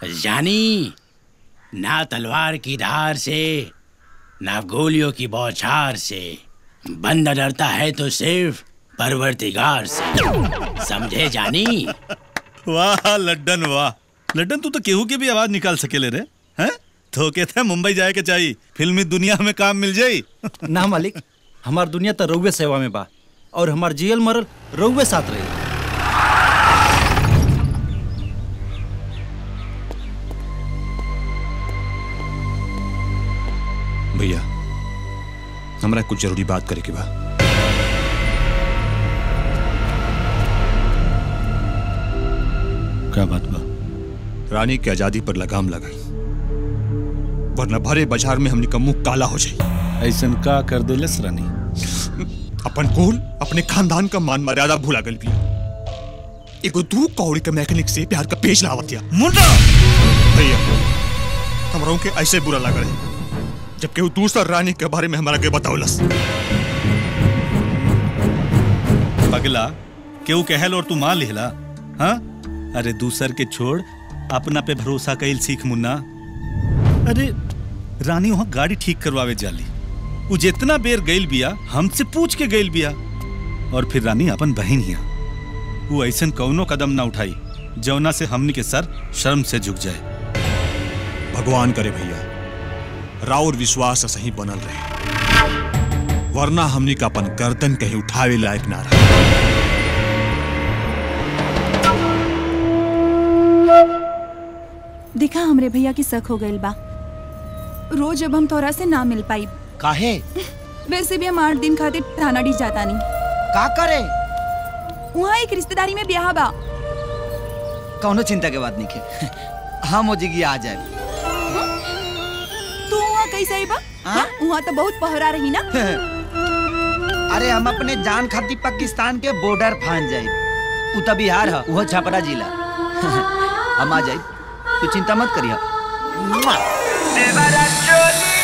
जानी ना तलवार की धार से ना गोलियों की बौछार से बंदा डरता है तो सिर्फ परवरदिगार से समझे जानी वाह लड्डन वाह लड्डन तू तो केहू की भी आवाज निकाल सकेले रे हैं धोखे थे मुंबई जाए के चाहिए फिल्मी दुनिया में काम मिल जाई ना मालिक हमार दुनिया तो रउए सेवा में बा और हमार जियल मरल रउए साथ रही भैया हमरा कुछ जरूरी बात करे के बा क्या बात बा रानी के आजादी पर लगाम लगाई वरना भरे बाजार में हमनी का मुंह काला हो जाए ऐसन का कर देलस रानी अपन कुल अपने खानदान का मान मर्यादा भुला गल भी एगो दू कौड़ी के मैकेनिक से प्यार का पेज लावत दिया मुंडा भैया हमरों के ऐसे बुरा लग रहे जबकि वो दूसरा रानी के बारे में हमारा के बतावलस पगला केहू कहल और तू मान लिहला हाँ अरे दूसर के छोड़ अपना पे भरोसा कैल सीख मुन्ना अरे रानी वहां गाड़ी ठीक करवावे जाली वो जितना बेर गइल बिया हमसे पूछ के गइल बिया और फिर रानी अपन बहन हिया वो ऐसन कौनो कदम ना उठाई जौना से हमनी के सर शर्म से झुक जाए भगवान करे भैया राउर विश्वास सही बनल रहे वरना हमनी का अपन गर्दन कहीं उठावे लायक ना रहा देखा हमरे भैया की शक हो गइल बा रोज अब हम तोरा से ना मिल पाई काहे वैसे भी हम आठ दिन खातिर थानाडी जाता नहीं का करे वहाँ एक रिश्तेदारी में ब्याह बा कौनो चिंता के बात नहीं के हम हो जिगी आ जाए तू वहाँ कैसे आई बा हाँ? वहाँ तो बहुत पहरा रही ना अरे हम अपने जान खाती पाकिस्तान के बॉर्डर फान जाए उ तो बिहार है वो छपरा जिला हम आ जाए तू चिंता मत करिया देवरा चोली